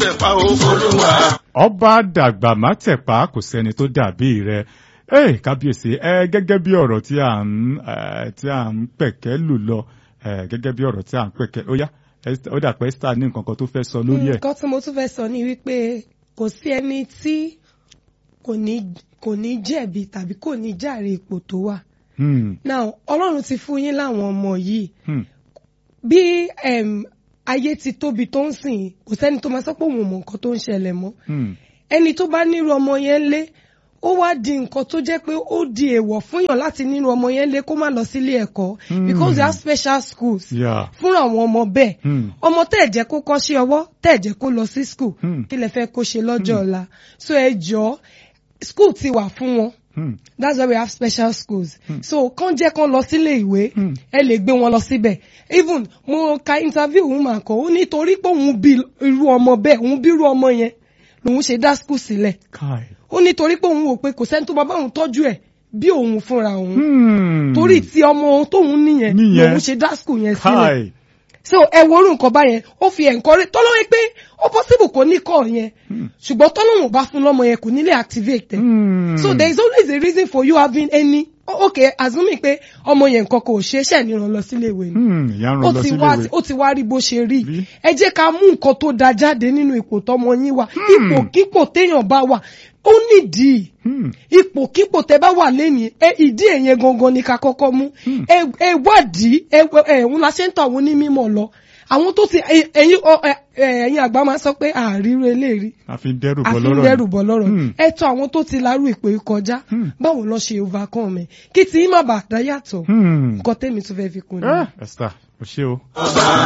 tẹ̀pá o olúwa. ọba dàgbà má tẹ̀pá kò sẹ́ni tó dàbí rẹ̀ ẹ kábíyèsí ẹ gẹ́gẹ́ bí ọ̀rọ̀ tí à ń ẹ, tí à ń pẹ̀kẹ́ lù lọ ẹ, gẹ́gẹ́ bí ọ̀rọ̀ tí à ń pẹ̀kẹ́ ó yá Esther- ó dà pé Esther ní nǹkan kan tó fẹ́ sọ lórí ẹ̀. nǹkan tí mo tún fẹ́ sọ ni wípé kò sí ẹni tí kò ní kò ní jẹ̀bi tàbí kò ní jàre ipò tó wà. Hmm, now ọlọ́run ti fún yín láwọn ọmọ yìí hmm, bí em, ayé ti tóbi tó ń sìn kò sẹ́ni tó máa sọ pé òun ò mọ nǹkan tó ń ṣẹlẹ̀ mọ́ hmm, ẹni tó bá nírú ọmọ yẹn lé ó wá di nǹkan tó jẹ́ pé ó di èèwọ̀ fún yàn láti nínú ọmọ yẹn lé kó má lọ sílé ẹ̀kọ́ Hmm. because they have special schools yeah, fún àwọn ọmọ bẹ́ẹ̀ hmm, ọmọ tẹ́ ẹ̀ jẹ́ kó kọ́ṣẹ́ ọwọ́ tẹ́ ẹ̀ jẹ́ kó lọ sí school Hmm. kí lẹ fẹ́ kó ṣe lọ́jọ́ ọ̀la so ẹ jọ school ti wà fún wọn hmm, that's why we have special schools so kàn jẹ́ kán lọ sílé ìwé Hmm. ẹ lè gbé wọn lọ síbẹ̀ even mo ka interview woman kan ó nítorí pé òun bí irú ọmọ bẹ́ẹ̀ òun bí irú ọmọ yẹn lòun ṣe dá school sílẹ̀ kai. ó nítorí pé òun wò pé kò sẹ́ni tó bá bá òun tọ́jú ẹ̀ bí òun fúnra òun Hmm, torí tí ọmọ òun tóun níyẹn Níyẹn. lòun ṣe dá school yẹn sílẹ̀ kai. so ẹ wo orú nǹkan báyẹn ó fi encourage tọ́lọ́wọ́ pé ó possible kò ní kọ́ yẹn ṣùgbọ́n tọ́lọ́wọ́ bá fún lọ́mọ yẹn kò ní lè activate ẹ̀ Hmm, so there is always a reason for you having any o- okay assuming pé ọmọ yẹn nǹkan kò ṣe é ṣẹ̀ ní ìrànlọ́ sílé ìwé ni hmm, ìyá ń ó rán lọ ti sílé wá ìwé. ó ti wá rí bó ṣe rí Rí. ẹ jẹ́ ká mú nǹkan tó da jáde nínú ipò tọmọ yín wà ipò kípò téèyàn bá wà ó nídìí Hmm, ipò kípò tẹ bá wà lẹ́nìí ẹ ìdí èyẹn gangan ni ká kọ́kọ́ mú ẹ ẹ wádìí ẹ ẹ ń la ṣe ń tọ́ àwọn onímọ̀ lọ àwọn tó ti ẹ- ẹ̀yin ọ- ẹ- ẹ- ẹ̀yin àgbà máa sọ pé àríro eléèrí a fi ń dẹ́rù bọ́ àfi ń lọ́rọ̀ dẹ́rù ni. bọ̀ lọ́rọ̀ Hmm. ẹ tọ́ àwọn tó ti larú ipò yìí kọjá Hmm. báwo lọ ṣe overcome ẹ kí tí má bàa dá yàtọ̀ Hmm. nǹkan tẹ́mi tún fẹ́ fi kún ni. Ah, Esther o ṣé o. ọba